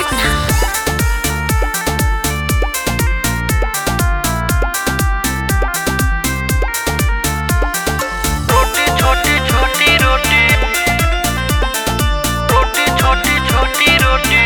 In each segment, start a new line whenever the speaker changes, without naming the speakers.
सुना
रोटी छोटी छोटी रोटी रोटी छोटी छोटी रोटी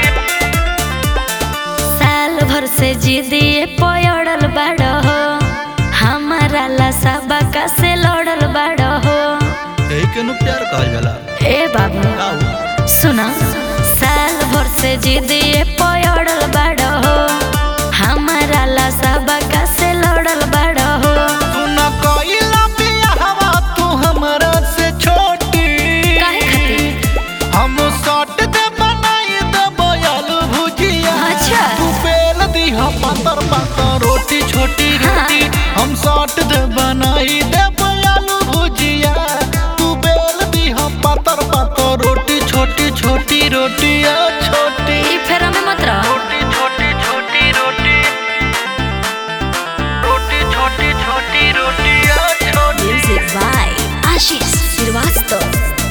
साल भर से जिदिए पयड़ल बाड़ हो हमारा ला सबका से लड़ल बाड़ हो
यही के नु प्यार कहल जाला
ए बाबू
का हो?
सुना साल भर से जिदिए पयड़ल बाड़ हो हमारा ला सबका से लड़ल बाड़ हो
तू न कइला बियाहवा तू हमरा से छोटी
काहे खातिर
हम सट दे बनाई दे बयालू भुजिया
अच्छा।
तू बेल दी हम पातर पातर रोटी छोटी रोटी हम सट दे बनाई दे बयालू भुजिया तू बेल दी हम पातर पातर रोटी छोटी छोटी रोटी आ छोटी
ई फेरा में मत रह
रोटी छोटी छोटी रोटी रोटी छोटी छोटी रोटी आ छोटी
म्यूजिक बाय आशीष श्रीवास्तव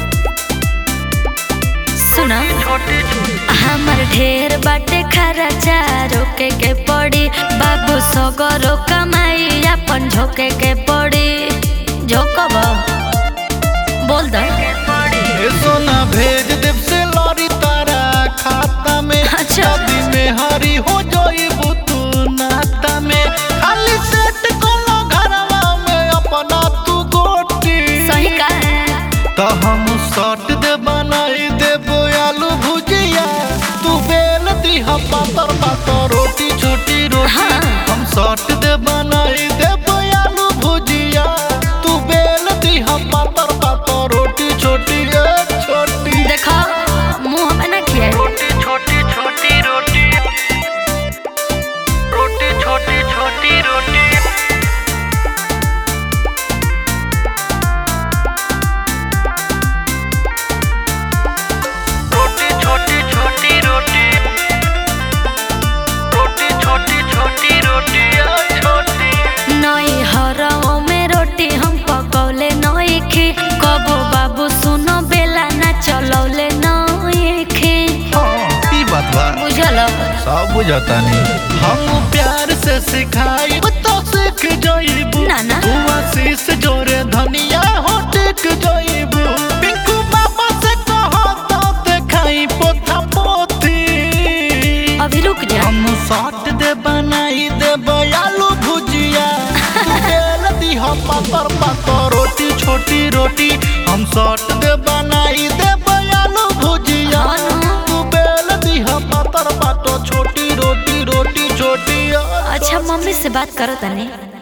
सुना
छोटी
हमर ढेर बाटे खर्चा रोके के पड़ी बाबू सगरो कमाई अपन झोके के पड़ी झोकब बोल दो
ए सोना भेज देव से लौरी तारा खाता में
अच्छा।
शादी में हरी हो जाइबू तू नाता में खाली सेट कोलो घरवा में अपना तू गोटी
सही का
तो हम सट दे बनाई देबो आलू भुजिया तू बेल दी हम पातर पातर रोटी छोटी रोटी
हाँ।
हम सट दे बनाई देबो आलू भुजिया तू बेल दी हम पातर पातर रोटी छोटी ए छोटी
देखो मुंह में ना किया
रोटी छोटी छोटी रोटी रोटी छोटी छोटी रोटी रोटी छोटी छोटी रोटी रोटी छोटी छोटी रोटी आ छोटी
नई हरओ में रोटी हम पकौले नई खी कबो बाबू सुनो बेला ना चलौले नई खी
हाँ, ई बात बा
बुझल
सब बुझता नहीं हम प्यार से सिखाई तो सीख जाइबू
ना, ना।
तू आशीष जोरे धनिया हो टिक जाइबू पिंकू बाबा से कहो तो देखाई पोथा पोथी
अभी रुक जा
हम साट दे बनाई दे बयालू भुजिया तू बेल दी हम पातर पातर रोटी छोटी रोटी हम साट दे बनाई दे बयालू भुजिया
हाँ ना।
तू बेल दी हम पातर पातर छोटी रोटी रोटी छोटी
अच्छा मम्मी से बात करो तनी